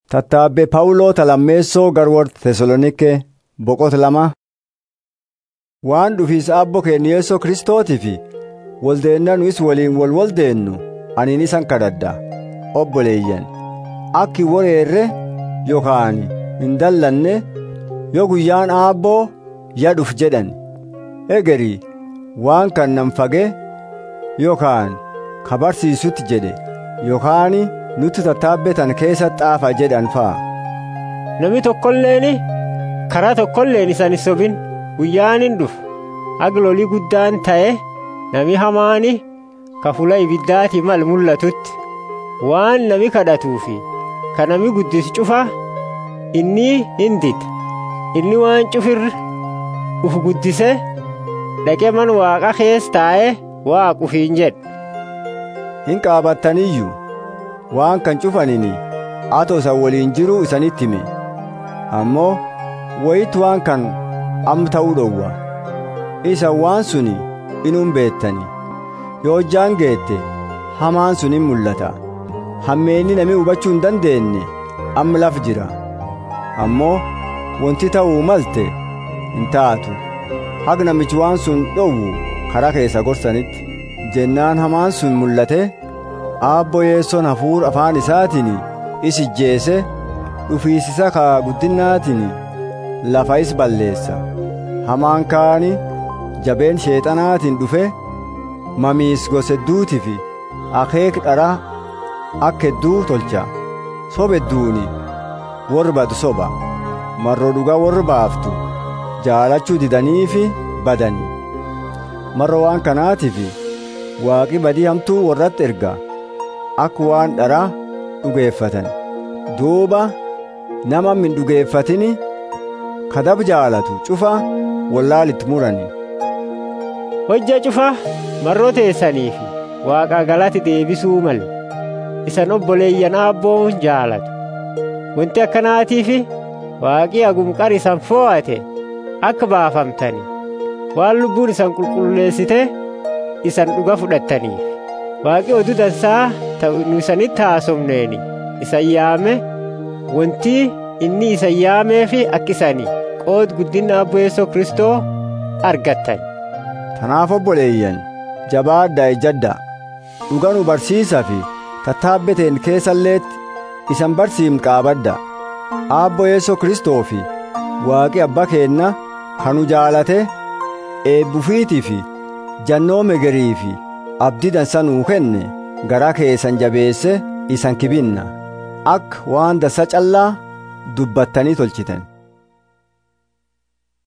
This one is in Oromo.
Tattaabbee Phaawuloota lammeessoo garwoorta Tesaloniikee boqota lama. Waan dhufiisa abbo keenya Yesuus Kiristootiif waldeennanu is waliin wal waldeennu aniin isan kadhadha obboleeyyan akki wareerre yookaan hin dallanne yoo guyyaan aabboo yadhuf jedhan egerii waan kan nan fage yookaan kabarsiisutti jedhe yookaan nutti tattaabbetan keessa xaafa jedhan fa'a. Namni tokkolleeni karaa tokkolleen isan hin sobin guyyaan hin dhufu aglolii guddaan ta'e nami hamaani ka fuula ibiddaatii mal mul'atutti waan nami kadhatuufi ka nami guddisu cufa inni hin dida inni waan cufirra uf guddise dhaqee man waaqa keessa taa'ee waaqufiin jedhu. Hin qaabattaniyyuu waan kan cufanini atoo isan waliin jiruu isanitti hime ammoo wayitu waan kan am ta'uu dhowwa isa waan suni inuun beettani yoo hojjaan geette hamaan sun hin mul'ata hammeenni nami hubachuu hin dandeenye amma laf jira ammoo wanti ta'uu malte hin taatu haga namichi waan sun dhowwu karaa keessa gorsanitti jennaan hamaan sun mul'ate aabbo yeessoon hafuur afaan isaatiin is ijjeese dhufiisisa kaa guddinnaatiin lafa is balleessa hamaan kaani jabeen sheexanaatiin dhufe mamiis gosa hedduutii fi akeek dharaa akka hedduu tolcha soba hedduuni warri badu soba marroo dhugaa warri baaftu jaalachuu didanii fi badanii marroo waan kanaatiif waaqi badii hamtuu warratti erga akka waan dharaa dhugeeffatan duuba nama hin dhugeeffatini kadab jaalatu cufa wallaalitti murani hojja cufa marroo teessaniifi waaqa galati deebisuu malle isan obboleeyyan aabboon jaalatu wanti akkanaatiifi waaqii hagumqar isan foo'ate akka baafamtani waan lubbuun isan qulqulleessite isan dhuga fudhattaniif waaqii oduu dansaa ta'u nu isanitti haasofneeni isan yaame wanti inni isan yaameefi akkisanii qood guddina abbo yeesoo kristoo argattan Tanaaf obboleeyyan jabaadhaa ejjadhaa dhuga nu barsiisaa fi tattaabbeteen keessalleetti isan barsiifn qaabadha aabbo yeesoo kristoo fi waaqi abba keenna kanu jaalate eebbufiitii fi jannoo megerii fi abdii dansa nuu kenne garaa keessan jabeesse isan kibinna akka waan dansa callaa dubbattanii tolchitan